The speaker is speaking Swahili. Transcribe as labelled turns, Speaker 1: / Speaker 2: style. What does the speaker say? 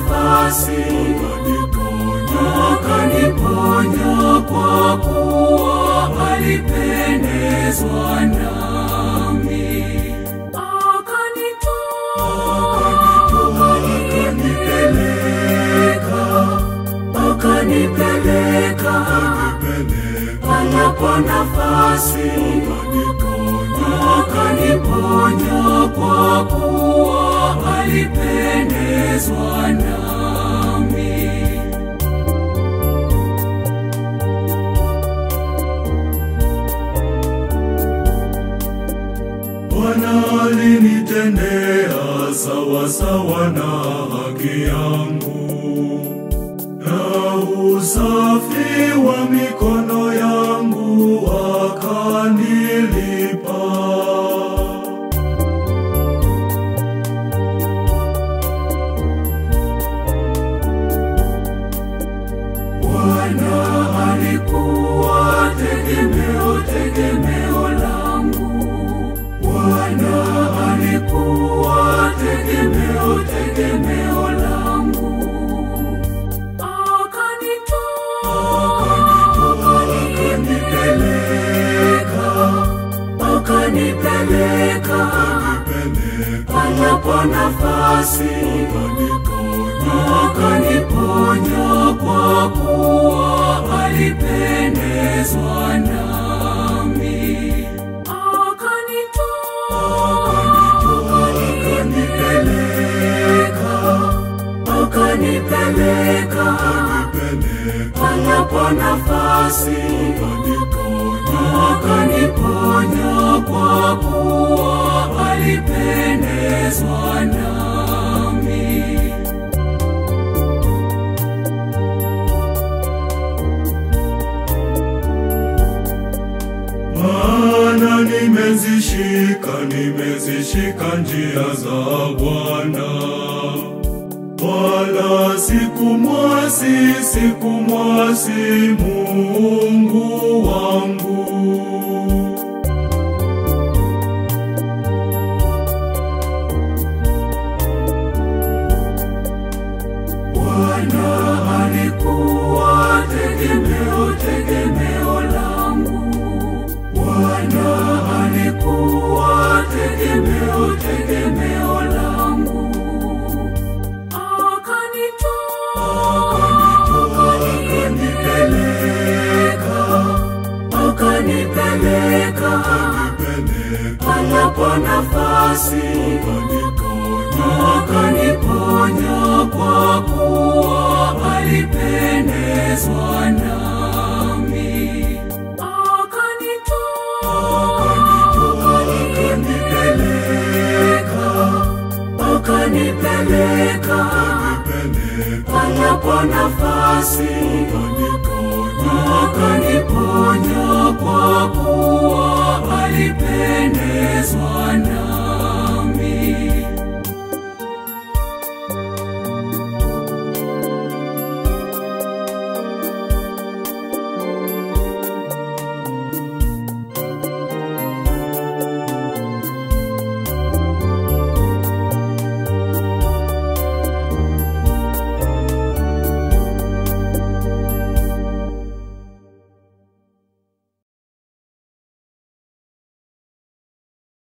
Speaker 1: nafasi, akaniponya kwa kuwa alipendezwa nami. Akanitoa, akanipeleka, akanipeleka panapo nafasi, akaniponya kwa kuwa alipendezwa nami. Bwana alinitendea sawa sawa na haki yangu, na usafi wa mikono yangu akanilipa. Bwana alikuwa tegemeo, tegemeo langu. Bwana alikuwa tegemeo, tegemeo langu. Akanitoa, akanipeleka, akanipeleka panapo nafasi, akaniponya kwa kuwa alipendezwa nami. Akanitoa, akanipeleka, akanipeleka panapo nafasi, akaniponya kwa kuwa alipendezwa nami. Maana nimezishika, nimezishika njia za Bwana, wala sikumwasi, sikumwasi Mungu wangu. Bwana alikuwa tegemeo, tegemeo langu. Bwana alikuwa tegemeo, tegemeo langu. Akanitoa, akanipeleka, akanipeleka panapo nafasi, akaniponya kwa kuwa alipendezwa nami. Akanitoa, akanipeleka, akanipeleka panapo nafasi, akaniponya kwa kuwa alipendezwa